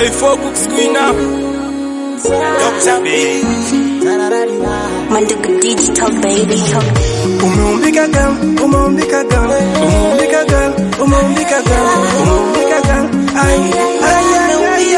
K4 Cooks Queen up. Dr. B. Manduka Digital baby. Umeumbika girl, umeumbika girl, umeumbika girl, umeumbika girl, umeumbika girl. Ai, ai, ai, ai,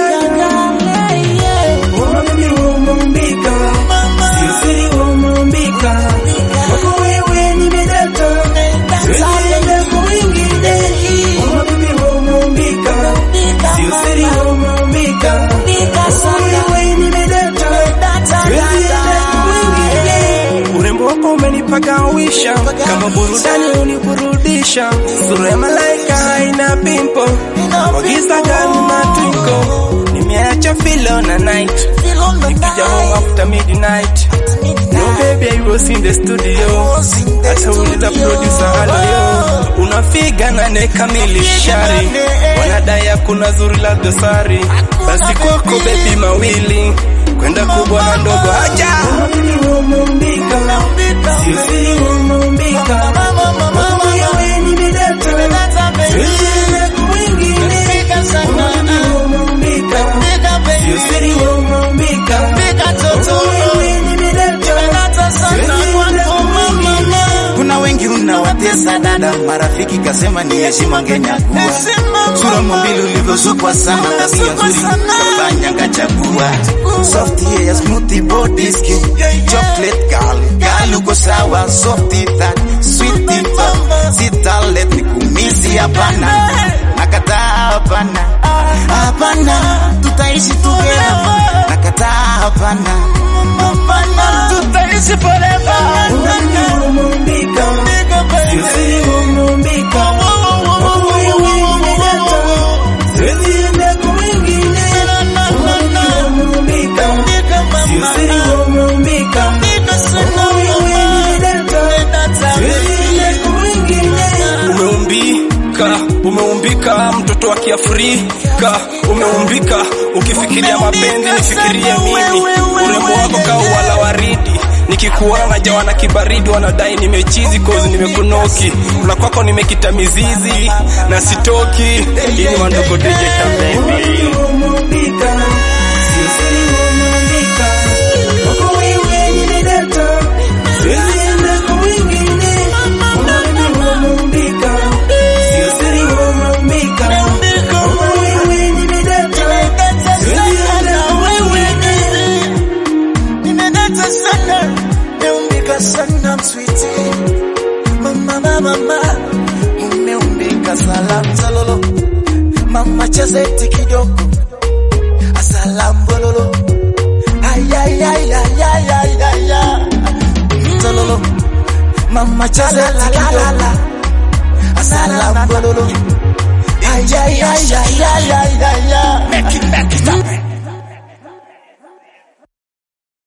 ai. Mama mimi umeumbika. Sio siri umeumbika. Wako wewe nimedata. Siwezi enda kwa wengine. Mama mimi umeumbika. Sio siri umeumbika. Wako wewe nimedata. Siwezi enda kwa wengine. Urembo wako umenipagawisha, kama burudani uniburudisha. Sura ya malaika haina pimpo, wagiza gani matwinko. Nimeacha filo na night, nikija home after midnight. No baby, I was in the studio. Hata uliza producer halo yo, unafiga na nekamilishari, wanadai hakuna zuri la dosari. Basi kwako baby mawili kwenda kubwa na ndogo haja mimi umeumbika sio siri umeumbika Mama wewe nimedata siwezi enda kwa wengine mimi umeumbika sio siri umeumbika Mama wewe nimedata siwezi enda kwa wengine Kuna wengi unawatesa dada, marafiki kasema ni heshima ngenyakua. Sura mombili ulivyosukwa sana, tabia nzuri kafanya ngachagua. Soft hair, smooth body skin, chocolate girl, girl uko sawa, soft that, sweet top, sita let nikumisi hapana, nakataa hapana, hapana, tutaishi together, nakataa hapana, hapana, tutaishi forever. Mimi umeumbika sio siri umeumbika Mama wewe nimedata siwezi enda kwa wengine Mimi umeumbika sio siri umeumbika Mama wewe nimedata siwezi enda kwa wengine umeumbika umeumbika mtoto wa kiafrika umeumbika ukifikiria mapenzi nifikirie mimi urembo wako kaa wala waridi nikikuona najawa na kibaridi wanadai nimechizi kozi nimekunoki na kwako nimekita mizizi na sitoki hii ni mandogo digital baby Nimedata sana, umeumbika sana mswiti. Mama, mama, mama, umeumbika salamu zalolo. Mama cheza eti kidogo, asalamu bololo. Ay, ay, ay, ay, ay, ay, ay, ay. Zalolo. Mama cheza eti kidogo, asalamu bololo. Ay, ay, ay, ay,